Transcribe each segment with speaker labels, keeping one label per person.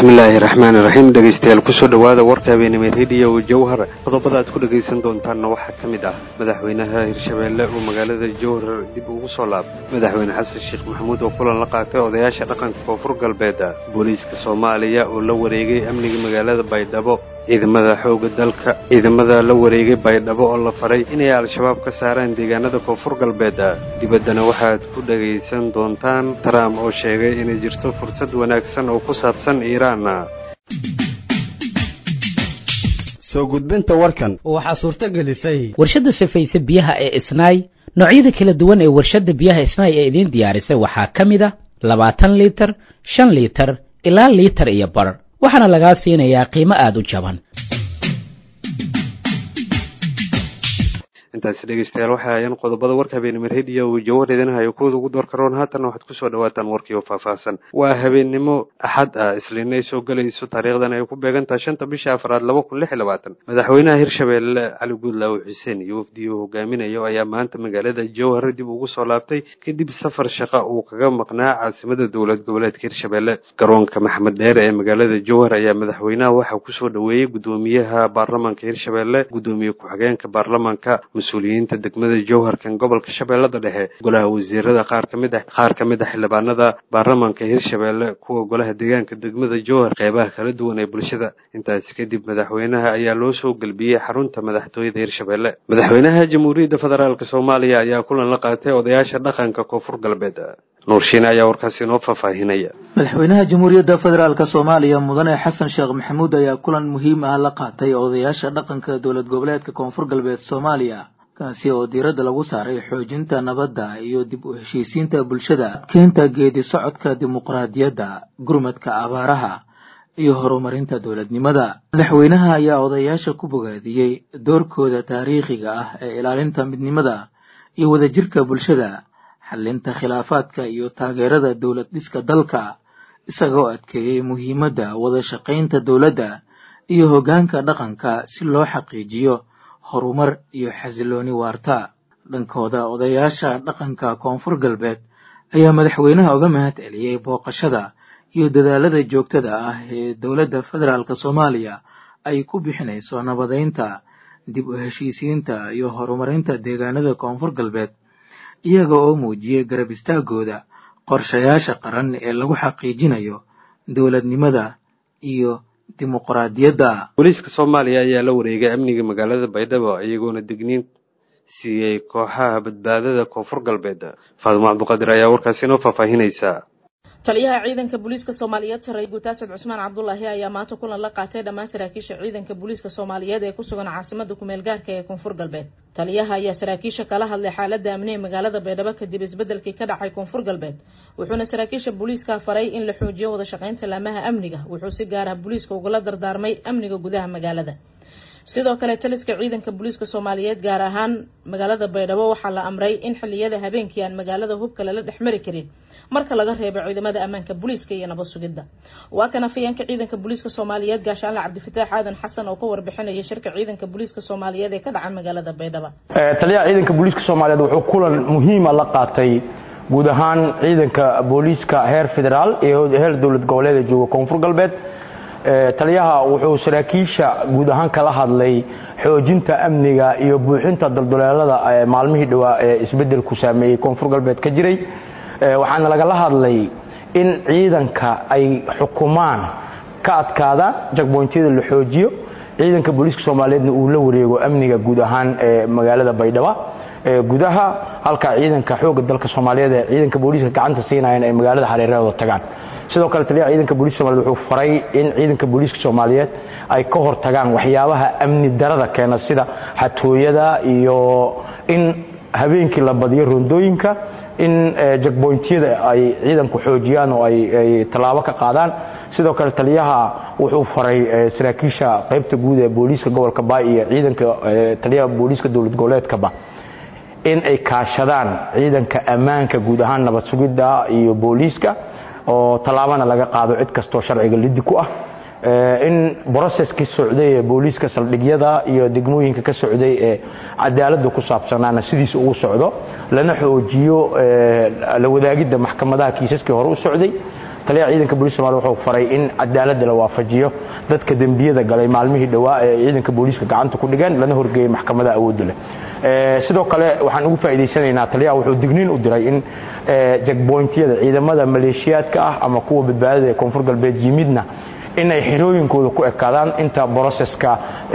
Speaker 1: bismillaahi raxmaani raxiim dhegeystayaal kusoo dhowaada warka habeenimo rediyo jowhar qodobada aad ku dhegaysan doontaanna waxaa ka mid ah madaxweynaha hirshabeelle oo magaalada jowhar dib ugu soo laabtay madaxweyne xasan sheekh maxamuud oo kulan la qaatay odayaasha dhaqanka koonfur galbeed booliiska soomaaliya oo la wareegay amniga magaalada baydhabo ciidamada xooga dalka ciidamada la wareegay baydhabo oo la faray inay al-shabaab ka saaraan deegaanada koonfur galbeed dibaddana waxaad ku dhegaysan doontaan trump oo sheegay inay jirto fursad wanaagsan oo ku saabsan iiraan
Speaker 2: soo gudbinta warkan
Speaker 3: waxaa suurto gelisay
Speaker 4: warshadda sifaysa biyaha ee isnaay noocyada kala duwan ee warshadda biyaha isnaay ee idiin diyaarisay waxaa ka mid a labaatan liitar shan liitar ilaa liitar iyo bar waxaana lagaa siinayaa qiimo aada u jaban
Speaker 1: intaasi dhegeystayaal waxay ayaan qodobada warka habeenimo rediyo uu jawar idinhayo kuwada ugu door karoon haatanna waxaad kusoo dhawaataan warkii oo faahfaahsan waa habeennimo axad ah isliina ay soo gelayso taariikhdan ay ku beegan tahay shanta bisha afraad laba kun lix iyo labaatan madaxweynaha hirshabeelle cali guudlaawe xuseen iyo wafdii uu hogaaminayo ayaa maanta magaalada jowhar dib ugu soo laabtay kadib safar shaqa uu kaga maqnaa caasimada dowlad goboleedka hirshabeelle garoonka maxamed dheere ee magaalada jowhar ayaa madaxweynaha waxaa kusoo dhoweeyey guddoomiyaha baarlamanka hirshabeelle guddoomiye ku-xigeenka baarlamanka mas-uuliyiinta degmada jowharkan gobolka shabeellada dhexe golaha wasiirada qaar ka mid ah qaar ka mid ah xildhibaanada baarlamanka hirshabeelle kuwa golaha deegaanka degmada jowhar qeybaha kala duwan ee bulshada intaasi kadib madaxweynaha ayaa loo soo gelbiyey xarunta madaxtooyada hirshabeelle madaxweynaha jamhuuriyadda federaalk soomaaliya ayaa kulan la qaatay odayaasha dhaqanka koonfur galbeed nuurshiine ayaa warkaasi inoo faahfaahinaya
Speaker 5: madaxweynaha jamhuuriyadda federaalk soomaaliya mudane xasan sheekh maxamuud ayaa kulan muhiim ah la qaatay odayaasha dhaqanka dowlad goboleedka koonfur galbeed soomaaliya kaasi oo diiradda lagu saaray xoojinta nabadda iyo dib u heshiisiinta bulshada keenta geedi socodka dimuqraadiyadda gurmadka abaaraha iyo horumarinta dowladnimada madaxweynaha ayaa odayaasha ku bogaadiyey doorkooda taariikhiga ah ee ilaalinta midnimada iyo wadajirka bulshada xallinta khilaafaadka iyo taageerada dowlad dhiska dalka isagoo adkeeyey muhiimadda wada shaqaynta dowladda iyo hoggaanka dhaqanka si loo xaqiijiyo horumar iyo xasilooni waarta dhankooda odayaasha dhaqanka koonfur galbeed ayaa madaxweynaha uga mahad celiyey booqashada iyo dadaalada joogtada ah ee dowladda federaalk soomaaliya ay ku bixinayso nabadeynta dib u heshiisiinta iyo horumarinta deegaanada koonfur galbeed iyaga oo muujiyey garab istaagooda qorshayaasha qaran ee lagu xaqiijinayo dowladnimada iyo dimuqraadiyadda
Speaker 1: booliiska soomaaliya ayaa la wareegay amniga magaalada baydhabo iyagoona digniin siiyey kooxaha badbaadada koonfur galbeed faadimo cabduqaadir ayaa warkaasi inoo faahfaahinaysa
Speaker 6: taliyaha ciidanka booliiska soomaaliyeed saray guutaasad cusmaan cabdulaahi ayaa maanta kulan la qaatay dhammaan saraakiisha ciidanka booliiska soomaaliyeed ee ku sugan caasimada kumeel gaarka ee koonfur galbeed taliyaha ayaa saraakiisha kala hadlay xaalada amni ee magaalada baydhabo kadib isbedelkii ka dhacay koonfur galbeed wuxuuna saraakiisha booliiska faray in la xoojiyo wada shaqaynta laamaha amniga wuxuu si gaar ah booliiska ugula dardaarmay amniga gudaha magaalada sidoo kale taliska ciidanka booliiska soomaaliyeed gaar ahaan magaalada baydhabo waxaa la amray in xiliyada habeenkii aan magaalada hubka lala dhex mari karin marka laga reebo ciidamada ammaanka booliiska iyo nabad sugidda waa kan afayeenka ciidanka booliiska soomaaliyeed gaashaanle cabdifataax aadan xasan oo ka warbixinaya shirka ciidanka booliiska soomaaliyeed ee ka dhaca magaalada baydhabo
Speaker 7: taliyaha ciidanka booliiska soomaaliyeed wuxuu kulan muhiima la qaatay guud ahaan ciidanka booliiska heer federaal iyo heer dowlad goboleed ee jooga koonfur galbeed taliyaha wuxuu saraakiisha guud ahaan kala hadlay xoojinta amniga iyo buuxinta dalduleelada maalmihii dhowaa ee isbedelku saameeyey koonfur galbeed ka jiray waxaana lagala hadlay in ciidanka ay xukumaan ka adkaada jagboyntyada la xoojiyo ciidanka booliiska soomaaliyeedna uu la wareego amniga guud ahaan ee magaalada baydhabo gudaha halka ciidanka xooga dalka soomaaliyeed ee ciidanka booliiska gacanta siinayeen ay magaalada hareerahooda tagaan sidoo kale taliyaha ciidanka booliiska soomaliyeed wuxuu faray in ciidanka booliiska soomaaliyeed ay ka hortagaan waxyaabaha amni darada keena sida xatooyada iyo in habeenkii la badiyo rondooyinka in jagboyntyada ay ciidanku xoojiyaan oo ay tallaabo ka qaadaan sidoo kale taliyaha wuxuu faray saraakiisha qaybta guud ee booliiska gobolka baay iyo ciidanka taliyaha booliiska dowlad goboleedkaba in ay kaashadaan ciidanka ammaanka guud ahaan nabad sugidda iyo booliiska oo tallaabana laga qaado cid kastoo sharciga lidi ku ah in broceskii socday ee booliiska saldhigyada iyo degmooyinka ka socday ee cadaaladda ku saabsanaana sidiisa ugu socdo lana xoojiyo la wadaagidda maxkamadaha kiisaskii hore u socday taliyaha ciidanka booliiska soomaliya wuxuu faray in cadaaladda la waafajiyo dadka dembiyada galay maalmihii dhowaa ee ciidanka booliiska gacanta ku dhigeen lana horgeeyey maxkamada awoodda leh sidoo kale waxaan ugu faa'iidaysanaynaa taliyaha wuxuu digniin u diray in jagboyntiyada ciidamada maleeshiyaadka ah ama kuwa badbaadada ee koonfur galbeed yimidna inay xerooyinkooda ku ekaadaan inta broseska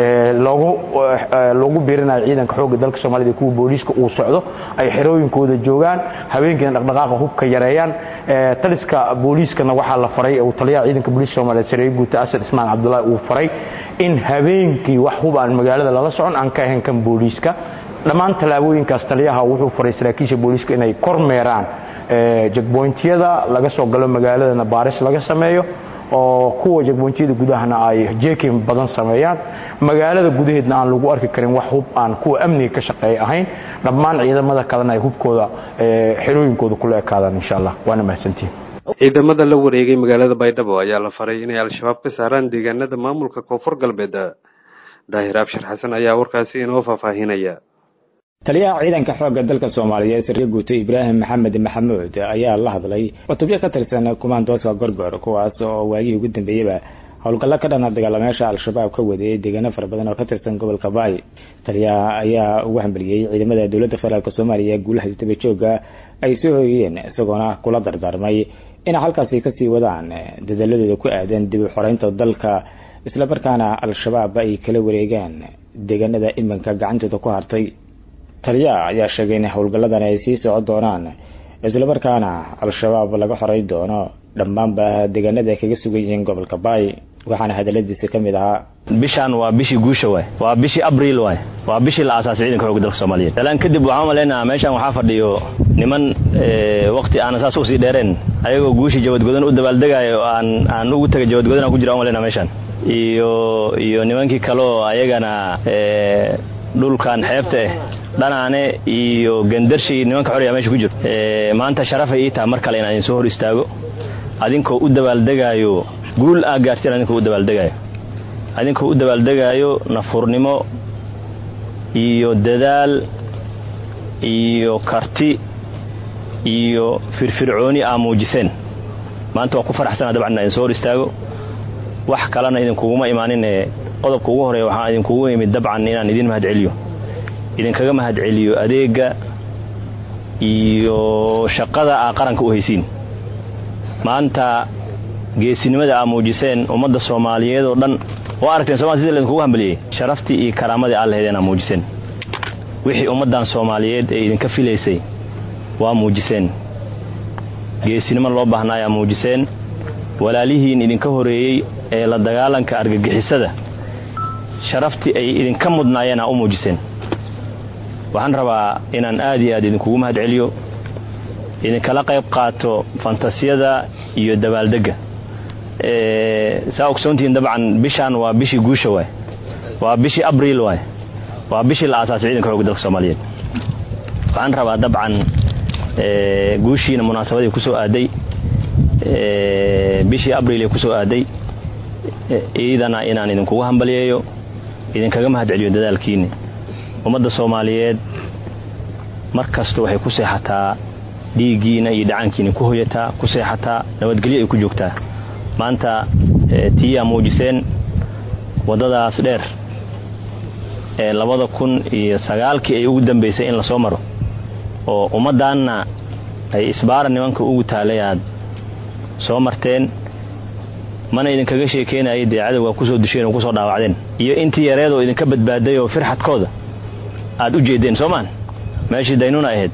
Speaker 7: loogu biirinayo ciidanka xoogga dalka soomaalida kuwa booliiska uu socdo ay xerooyinkooda joogaan habeenkiina dhaqdhaqaaqa hubka yareeyaan taliska booliiskana waxaa la faray uu taliyaha ciidanka booliiska soomaaliyeed sareeye guuta asad ismaan cabdullaahi uu faray in habeenkii wax hub aan magaalada lala socon aan ka ahayn kan booliiska dhammaan tallaabooyinkaas taliyaha wuxuu faray saraakiisha booliiska inay kormeeraan jagboyntiyada laga soo galo magaaladana baaris laga sameeyo oo kuwa jagboyntiyada gudahana ay jeekin badan sameeyaan magaalada gudaheedna aan lagu arki karin wax hub aan kuwa amniga ka shaqeeya ahayn dhammaan ciidamada kalena ay hubkooda xerooyinkooda kula ekaadaan insha allah waana mahadsantihin
Speaker 1: ciidamada la wareegay magaalada baydhabo ayaa la faray inay al-shabaab ka saaraan deegaanada maamulka koonfur galbeed daahir abshir xasan ayaa warkaasi inoo faahfaahinaya
Speaker 3: taliyaha ciidanka xoogga dalka soomaaliyeed sarre guuto ibraahim maxamed maxamuud ayaa la hadlay cutubyo ka tirsan kumaandooska gorgor kuwaas oo waagihii ugu dambeeyeyba howlgallo ka dhana dagaalameyaasha al-shabaab ka wadeeyay deegaano fara badan oo ka tirsan gobolka baay taliyaha ayaa ugu hambaliyey ciidamada dowladda federaalk soomaaliya guulaha isdaba jooga ay soo hoyiyeen isagoona kula dardaarmay inay halkaasi kasii wadaan dadaaladooda ku aadan dib u xoreynta dalka islamarkaana al-shabaab ay kala wareegaan deegaanada iminka gacantooda ku hartay taliyaha ayaa sheegay in howlgalladan ay sii socon doonaan islamarkaana al-shabaab laga xorey doono dhammaanba deegaanada ay kaga sugan yihiin gobolka baay waxaana hadaladiisa ka mid ahaa
Speaker 8: bishaan waa bishii guusha waay waa bishii abriil waay waa bishii la aasaasay ciidanka xoogga dalka soomaaliyeed dalaan kadib waxaan malaynaha meeshaan waxaa fadhiyo niman wakti aanan saas usii dheereen ayagoo guushii jawadgodan u dabaaldegaayo aan aan ugu tegay jawadgodan aan ku jira aan malaynaha meeshaan iyo iyo nimankii kaleo ayagana dhulkan xeebta ah dhanaane iyo gandarshi nimanka xoraya meesha ku jiro maanta sharafay ii taha mar kale inaan idin soo hor istaago adinkoo u dabaaldegaayo guul aa gaarteen adinkoo u dabaaldegaayo adinkoo u dabaaldegaayo nafurnimo iyo dadaal iyo karti iyo firfircooni aa muujiseen maanta waa ku faraxsana dabcan inaan idin soo hor istaago wax kalena idinkuguma imaaninee qodobka ugu horeeya waxaan idinkugu imid dabcan inaan idin mahad celiyo idinkaga mahad celiyo adeega iyo shaqada aa qaranka u haysiin maanta geesinimada aa muujiseen ummadda soomaaliyeed oo dhan waa aragteen somalia sida laydinkugu hambaliyey sharaftii iyo karaamadii aa lahaydeen aa muujiseen wixii ummaddan soomaaliyeed ee idinka filaysay waa muujiseen geesinimo loo baahnaa ayaa muujiseen walaalihiin idinka horeeyey ee la dagaalanka argagixisada sharaftii ay idinka mudnaayeen aa u muujiseen waxaan rabaa inaan aad iyo aad idinkugu mahad celiyo idinkala qayb qaato fantasiyada iyo dabaaldegga saa ogsoontihiin dabcan bishaan waa bishii guusha waay waa bishii abriil waay waa bishii la aasaasay ciidanka xoogga dalka soomaaliyeed waxaan rabaa dabcan guushiina munaasabadii kusoo aaday bishii abriil ee kusoo aaday iidana inaan idinkugu hambaliyeeyo idinkaga mahad celiyo dadaalkiinni ummadda soomaaliyeed mar kasta waxay ku seexataa dhiiggiina iyo dhacaankiina ku hoyataa ku seexataa nabadgelyo ay ku joogtaa maanta tii aa muujiseen waddadaas dheer ee labada kun iyo sagaalkii ay ugu dambaysay in lasoo maro oo ummaddaanna ay isbaara nimanka ugu taalay aad soo marteen mana idinkaga sheekeynaya dee cadowgaa kusoo dusheen oo kusoo dhaawacdeen iyo intii yareedoo idinka badbaaday oo firxadkooda aad u jeedeen soomaan meeshii daynuna ahayd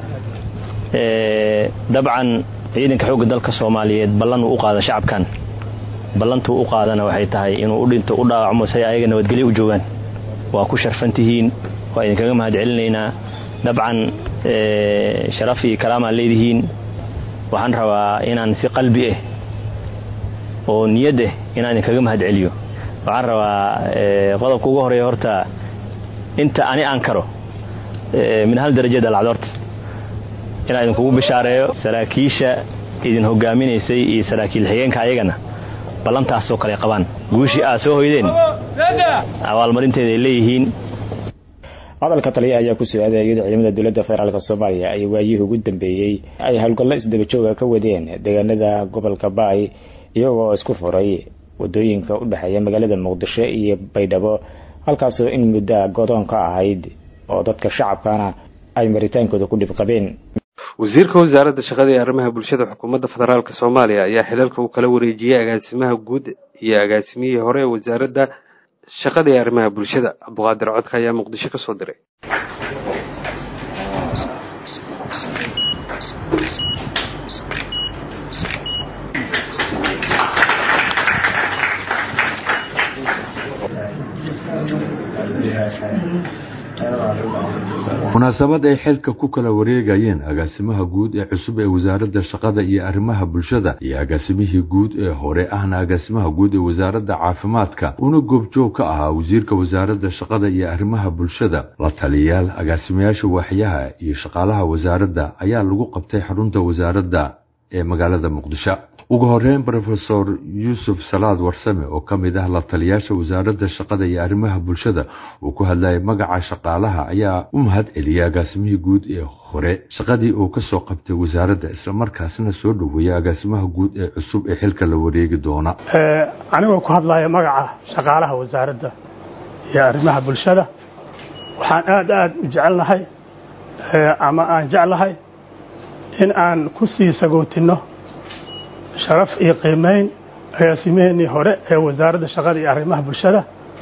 Speaker 8: dabcan ciidanka xoogga dalka soomaaliyeed ballan uu u qaada shacabkan ballantuu u qaadana waxay tahay inuu u dhinto u dhaawacmo say ayaga nabadgelyo u joogaan waa ku sharfantihiin waa idinkaga mahad celinaynaa dabcan sharaf iyo karaamaan leedihiin waxaan rabaa inaan si qalbi ah oo niyad ah inaan idinkaga mahad celiyo waxaan rabaa qodobka ugu horeeya horta inta ani aan karo min hal darajada alcad horta inaan idinkugu bishaareeyo saraakiisha idin hogaaminaysay iyo saraakiil xigeenka ayagana ballantaasoo kale qabaan guushii aad soo hoydeen abaalmarinteeda ay leeyihiin
Speaker 3: hadalka taliya ayaa ku soo aaday iyadoo ciidamada dowladda federaalk soomaaliya ay waayihii ugu dambeeyey ay howlgallo isdaba jooga ka wadeen deegaanada gobolka baay iyagoo isku furay wadooyinka u dhexeeya magaalada muqdisho iyo baydhabo halkaasoo in muddo godoon ka ahayd oo dadka shacabkana ay maritaankooda ku dhib qabeen
Speaker 1: wasiirka wasaaradda shaqada iyo arrimaha bulshada xukuumadda federaalk soomaaliya ayaa xilalka uu kala wareejiyey agaasimaha guud iyo agaasimihii hore ee wasaaradda shaqada iyo arrimaha bulshada cabduqaadir codka ayaa muqdisho ka soo diray
Speaker 9: munaasabad ay xilka ku kala wareegayeen agaasimaha guud ee cusub ee wasaaradda shaqada iyo arrimaha bulshada iyo agaasimihii guud ee hore ahna agaasimaha guud ee wasaaradda caafimaadka una goobjoog ka ahaa wasiirka wasaaradda shaqada iyo arrimaha bulshada la taliyayaal agaasimayaasha waaxyaha iyo shaqaalaha wasaaradda ayaa lagu qabtay xarunta wasaaradda ee magaalada muqdisho ugu horeyn rofesor yuusuf salaad warsame oo ka mid ah la taliyaasha wasaaradda shaqada iyo arrimaha bulshada uu ku hadlayay magaca shaqaalaha ayaa u mahad celiyay agaasimihii guud ee hore shaqadii uu kasoo qabtay wasaaradda islamarkaasna soo dhoweeyay agaasimaha guud ee cusub ee xilka la wareegi doona
Speaker 10: anigoo ku hadlaya magaca shaqaalaha wasaaradda iyo arrimaha bulshada waxaan aada aada u jecelnahay ama aan jeclahay in aan ku sii sagootinno sharaf iyo qiimayn agaasimaheenii hore ee wasaaradda shaqada iyo arrimaha bulshada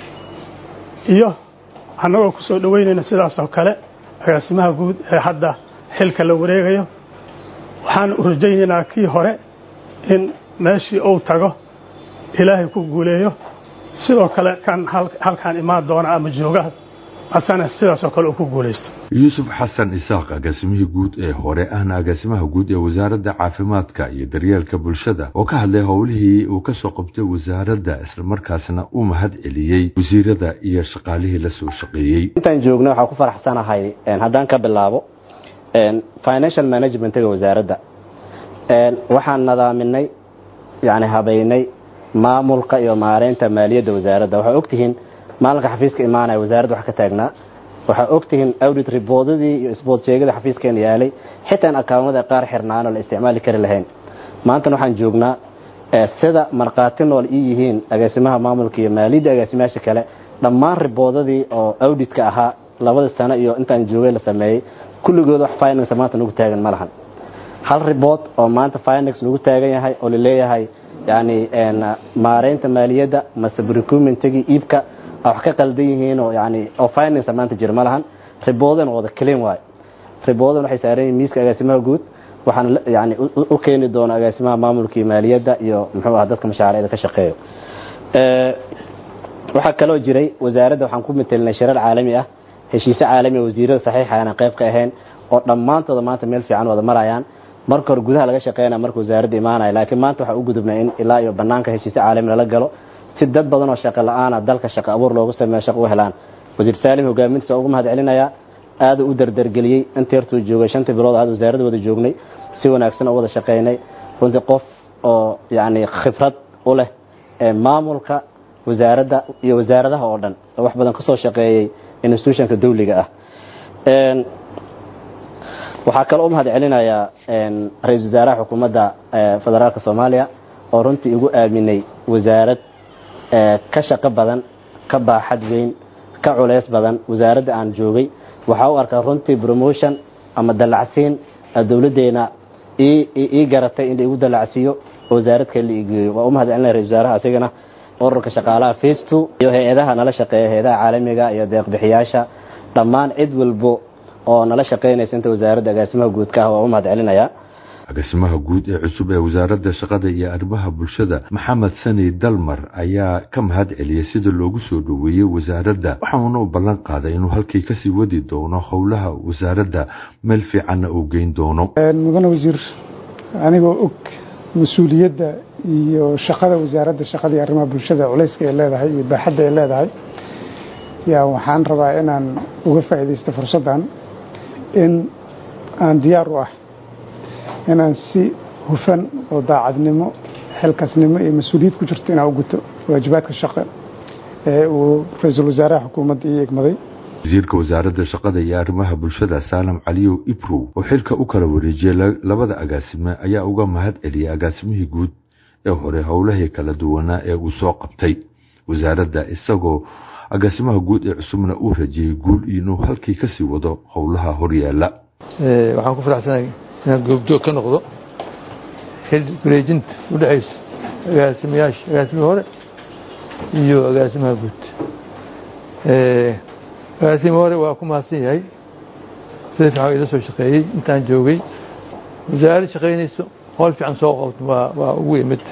Speaker 10: iyo annagoo ku soo dhoweynayna sidaasoo kale agaasimaha guud ee hadda xilka la wareegayo waxaan u rajaynaynaa kii hore in meeshii uu tago ilaahay ku guuleeyo sidoo kale kan halkaan imaan doona ama jooga asana sidaasoo kale uu ku guulaysto
Speaker 9: yuusuf xasan isaaq agaasimihii guud ee hore ahna agaasimaha guud ee wasaaradda caafimaadka iyo daryeelka bulshada oo ka hadlay howlihii uu kasoo qabtay wasaaradda islamarkaasna u mahad celiyey wasiirada iyo shaqaalihii la soo shaqeeyey
Speaker 11: intaan joogna waxaa ku faraxsanahay haddaan ka bilaabo financial managementiga wasaaradda waxaan nadaaminay yani habaynay maamulka iyo maareynta maaliyadda wasaaradda waxaa ogtihiin maalinka xafiiska imaanaya wasaaradda wax ka taagnaa waxaa ogtihiin audit riboodadii iyo isbood sheegada xafiiskeena yaalay xitaan akawnada qaar xirnaanoo la isticmaali kari lahayn maantana waxaan joognaa sida markhaati nool ii yihiin agaasimaha maamulka iyo maaliyadda agaasimayaasha kale dhammaan riboodadii oo auditka ahaa labada sano iyo intaan joogay la sameeyey kulligood wax finance maanta nagu taagan ma lahan hal ribood oo maanta finance nagu taagan yahay oo laleeyahay yani maareynta maaliyadda mase recruitmentigii iibka wax ka qaldan yihiin oo yani oo finance maanta jira ma lahan riboodana wada clean waay riboodan waxay saaran yihiin miiska agaasimaha guud waxaan yani u keeni doona agaasimaha maamulka iyo maaliyadda iyo muxuu ah dadka mashaariicda ka shaqeeyo waxaa kaloo jiray wasaaradda waxaan ku matelinay shirar caalami ah heshiise caalami ah wasiirada saxiixa aanan qayb ka ahayn oo dhammaantooda maanta meel fiican wada marayaan marka hore gudaha laga shaqeynaya marka wasaaradda imaanaya laakiin maanta waxaa u gudubnay in ilaa iyo banaanka heshiise caalami lala galo si dad badan oo shaqo la-aana dalka shaqo abuur loogu sameeyo shaqo u helaan wasiir saalim hogaamintiisa ugu mahad celinayaa aada u dardargeliyey inta yartuu joogay shantii bilood aad wasaaradda wada joognay si wanaagsan oo wada shaqeynay runtii qof oo yani khibrad u leh maamulka wasaaradda iyo wasaaradaha oo dhan oo wax badan kasoo shaqeeyey institutionka dawliga ah waxaa kaloo u mahad celinayaa ra-isul wasaaraha xukuumadda federaalka soomaaliya oo runtii igu aaminay wasaarad ka shaqo badan ka baaxad weyn ka culeys badan wasaaradda aan joogay waxaa u arkaa runtii promotion ama dallacsiin dowladdeena ii garatay in la igu dallacsiiyo oo wasaarad kale la igeeyo waa u mahad celinaya ra-isul wasaaraha asigana ururka shaqaalaha face two iyo hay-adaha nala shaqeeya hay-adaha caalamiga iyo deeqbixiyaasha dhammaan cid walbo oo nala shaqeynaysa inta wasaaradda agaasimaha guudka ah waa u mahad celinayaa
Speaker 9: agaasimaha guud ee cusub ee wasaaradda shaqada iyo arrimaha bulshada maxamed sani dalmar ayaa ka mahad celiyey sida loogu soo dhoweeyey wasaaradda waxauna u ballan qaaday inuu halkii kasii wadi doono howlaha wasaaradda meel fiicanna uu geyn doono
Speaker 12: mudane wasiir anigoo og mas-uuliyadda iyo shaqada wasaaradda shaqada iyo arrimaha bulshada culayska ay leedahay iyo baaxadda ay leedahay yaa waxaan rabaa inaan uga faa'iidaysto fursaddan in aan diyaar u ah inaan si hufan oo daacadnimo xilkasnimo iyo mas-uuliyad ku jirto inaan u guto waajibaadka shaqo ee uu ra-iisul wasaaraha xukuumadda ii egmaday
Speaker 9: wasiirka wasaaradda shaqada iyo arrimaha bulshada saalam caliyow ibrow oo xilka u kala wareejiyey labada agaasime ayaa uga mahad celiyey agaasimihii guud ee hore howlahii kala duwanaa ee uu soo qabtay wasaaradda isagoo agaasimaha guud ee cusubna uu rajiyey guul inuu halkii kasii wado howlaha horyaala
Speaker 13: waxaan ku faraxsanahay inaan goobjoog ka noqdo xil wareejinta u dhexaysa agaasimayaasha agaasimihii hore iyo agaasimaha guud agaasimi hore waa ku mahadsan yahay sida fiican ila soo shaqeeyey intaan joogay wasaarad shaqaynayso howl fiican soo qabto waa waa ugu imid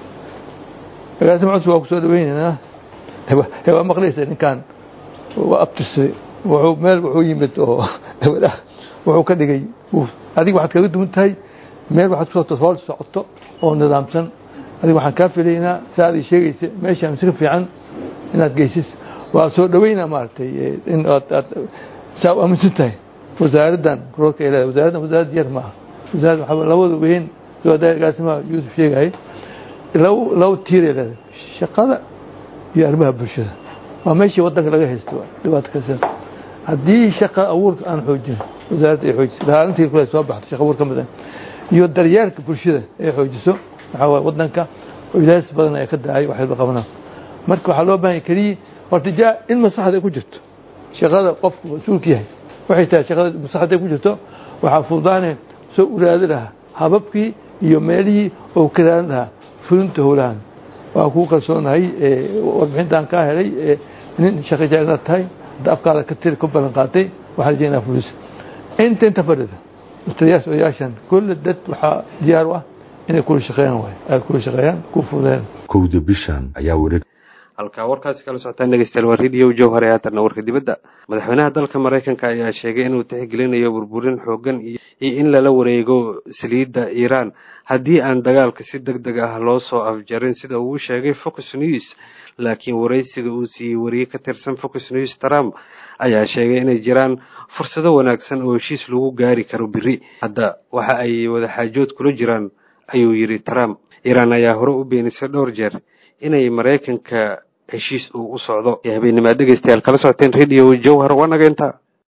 Speaker 13: agaasima cusub waa ku soo dhaweynaynaa waa maqlaysa ninkan waa abtirsaday wuxuu meel wuxuu yimid oo gabadha wuxuu ka dhigay adiga waxaad kaga duwan tahay meel waxaad kusoo hool socoto oo nidaamsan adiga waxaan kaa filaynaa saa aad sheegaysa meesha mise ka fiican inaad geysis waa soo dhaweynaa maaragtay in aad aad saa u aaminsan tahay wasaaraddan roorka ay leedahay wasaaraddan wasaarad yar maaha wasaaradda waxaa labada weyn soo agaasimaha yuusuf sheegayay laba laba tiiray leedahay shaqada iyo arrimaha bulshada waa meeshii waddanka laga haysto dhibaato kasta haddii shaqa abuurka aan xoojin wasaaradda ay xoojiso ilaalintii kule soo baxdo shaqa abuur ka mid ah iyo daryeelka bulshada ay xoojiso waxaa waaye waddanka ilaas badan ay ka dahay wax walba qabanaa marka waxaa loo baahan keliya horta jaa in masaxda ay ku jirto shaqada qofku mas-uulka yahay waxay tahay shaqada masaxda ay ku jirto waxaa fududaanay soo uraadi lahaa hababkii iyo meelihii oo karaan lahaa fulinta howlahan waa kuu kalsoonahay warbixintaan kaa helay nin shaqo jecel inaad tahay hadda afkaada ka tiri ku ballan qaatay waxaa rajaynaa fulis inta inta fadhida mustariyaas odayaashan kulle dad waxaa diyaar u ah inay kula shaqeeyaan waay ay kula shaqeeyaan ku fududeen
Speaker 9: kowda bishan ayaa wareeg
Speaker 1: halkaa warkaasi kala socotaan dhegeystayaal waa radio jowhar ee haatanna warka dibadda madaxweynaha dalka maraykanka ayaa sheegay inuu tixgelinayo burburin xoogan iyo in lala wareego saliidda iiraan haddii aan dagaalka si deg deg ah loo soo afjarin sida uu sheegay fox news laakiin waraysiga uu siiyey wariye ka tirsan fox news trump ayaa sheegay inay jiraan fursado wanaagsan oo heshiis lagu gaari karo biri hadda waxa ay wadaxaajood kula jiraan ayuu yidhi trump iiraan ayaa hore u beenisay dhowr jeer inay maraykanka heshiis uu u socdo ee habeenimaad dhegeystayaal kala socoteen radio jowhar waa naga intaa